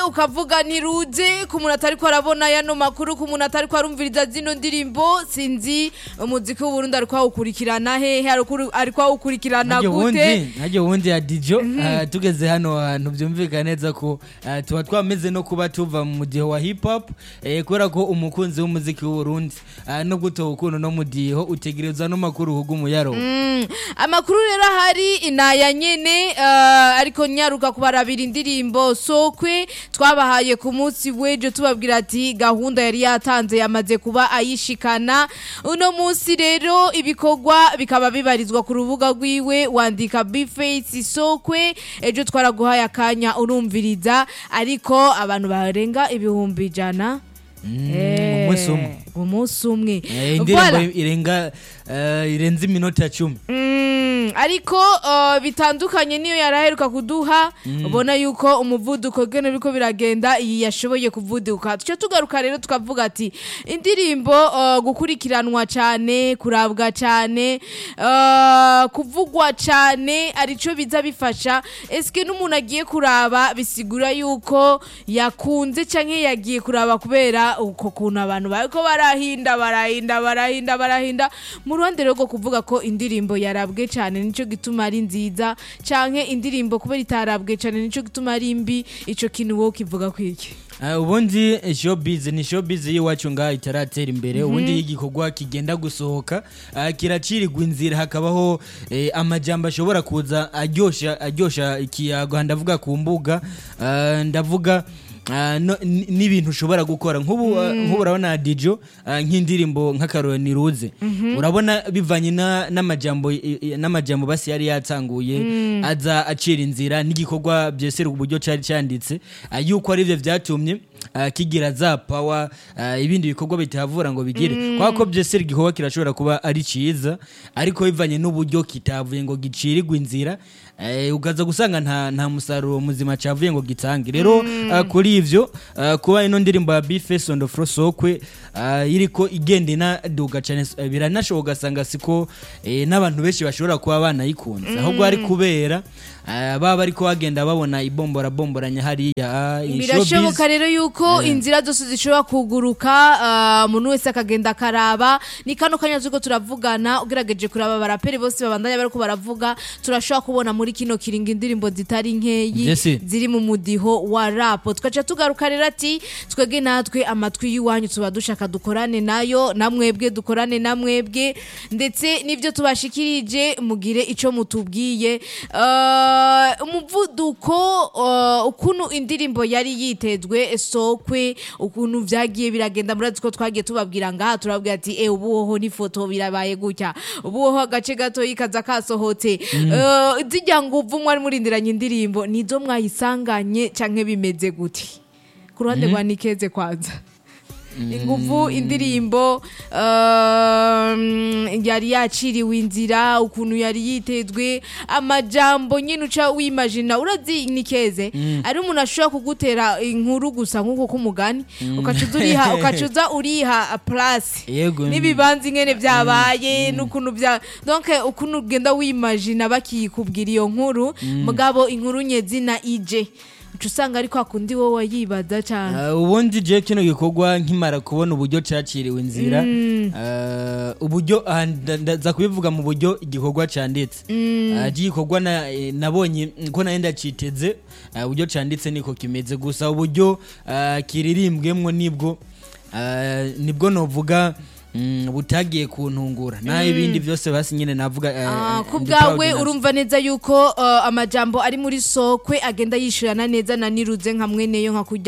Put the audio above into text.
ukavuga ntiruze ku muntu atari ko arabona yano makuru ku muntu atari ko arumviriza zino ndirimbo sinzi umuziki w'uburundi ari kwawukurikirana hehe ari kwawukurikirana Ntajya gute wundi ntajya wundi ya dijo ah, tugeze hano hantu byumvikana neza ko ah, tuba twameze no kuba tuva mu mudiho wa hip hop eh, kubera ko umukunzi w'umuziki w'uburundi ah, no gutoha ukuntu no mudiho utegereza no makuru uhuga umuyaro Mm, amakuru rero ahari inaya nyene uh, ariko nyaruka kubarabira indirimbo sokwe twabahaye ku munsi w'ejo tubabwira ati gahunda yari yatanze yamaze kuba ayishikana uno munsi rero ibikorwa bikaba bibarizwa ku rubuga rwiwe wandika bface sokwe ejo twaraguhaye akanya urumviriza ariko abantu barenga ibihumbi ijana Eh, umunsi umwe. umunsi umwe Eh, indirimbo Voilà. irenga eh, irenze iminota cumi Mm, ariko uh, bitandukanye niyo yaraheruka kuduha ubona yuko umuvuduko gene biriko biragenda iyi yashoboye kuvuduka tuca tugaruka rero tukavuga ati indirimbo uh, gukurikiranwa cyane kurabwa cyane uh, kuvugwa cyane arico biza bifasha eske n'umuntu agiye kuraba bisigura yuko yakunze canke yagiye kuraba kubera uko kuntu abantu bariko barahinda barahinda barahinda barahinda mu ruhande rero rwo kuvuga ko indirimbo yarabwe cyane nico gituma ari nziza canke indirimbo kubera itarabwe cyane nico gituma ari mbi ico kintu wowe kivuga kwiki Ah, ubundi showbiz ni showbiz y'iwacu ngaha itaratera imbere ubundi iyo igikorwa kigenda gusohoka ah, kiracirirwa inzira hakabaho eh, amajambo ashobora kuza aryosha aryosha ikiyago ndavuga ku mbuga ah, ndavuga ah, no- n- n'ibintu ushobora gukora nk'ubu ah, nk'ubu urabona dijo ah, nk'indirimbo nk'akaroro niruze urabona bivanye na- n'amajambo i- i- n'amajambo basi yari yatanguye aza acira inzira n'igikorwa byesera uburyo cyari cyanditse ah, yuko ari byo byatumye ah, kigira za pawa ah, ibindi bikorwa bitahavura ngo bigire kubera ko byesera igikorwa kirashobora kuba ari cyiza ariko bivanye n'uburyo kitavuye ngo gicirirwe inzira eh, ukaza gusanga nta, nta musaruro muzima cyavuye ngo gitange rero ah, kuri ivyo ah, kuba ino ndirimbo ya bface on the floor sokwe ah, iriko igenda inaduga cyane eh, biranashoboka ugasanga siko eh, n'abantu benshi bashobora kuba banayikunze ahubwo ari kubera ah, baba ariko bagenda babona ibombora bomboranya hariya ah, iyi showbiz. birashoboka rero yuko inzira zose zishobora kuguruka ah, umuntu wese akagenda akaraba ni kano kanya turiko turavugana ugerageje kuraba abaraperi bose babandanya bariko baravuga turashobora kubona muri kino kiringo indirimbo zitari nkeyi Jesse. ziri mu mudiho wa rapo tugaca tugaruka rero ati twebwe natwe amatwi y'iwanyu tuba dushaka dukorane nayo namwebwe dukorane namwebwe ndetse n'ibyo tubashikirije mugire ico mutubwiye Ah, umuvuduko ah, ukuntu indirimbo yari yitezwe sokwe ukuntu vyagiye biragenda murazi ko twagiye tubabwira ngaha turabwira ati e ubuhoho n'ifoto birabaye gutya ubuhoho agace gato kaza kasohotse Eh, zijya nguvu mwari murindiranye indirimbo nizo mwayisanganye canke bimeze gute ku ruhande rwa nikeze kwanza inguvu indirimbo um, yari yaciriwe inzira ukuntu yari yitezwe amajambo nyine uca wimagina urazi nikeze ari umuntu ashobora kugutera inkuru gusa nk'uko k'umugani ukacuza uriha ukacuza uriha place Yego. n'ibibanza ingene byabaye n'ukuntu bya donc ukuntu ugenda wimagina bakiyikubwira iyo nkuru mugabo inkuru nyezina ije uca usanga ari kwa kundi wowe wayibaza cyane Ah, ubundi je kino gikorwa nkimara kubona uburyo caciriwe inzira ah, uburyo ah, nda- ndaza kubivuga mu buryo igikorwa canditse Ah, igikorwa na- eh, nabonye ko nayo ndaciteze ah, uburyo canditse niko kimeze gusa uburyo ah, kiririmbwemwo nibwo ah, nibwo novuga mm, butagiye kuntungura naho ibindi byose basi nyine navuga ah, Ah, ku ndi proud bwawe navyo. urumva neza yuko uh, amajambo ari muri sokwe agenda yishurana neza na niruze nka mweneyo nka kurya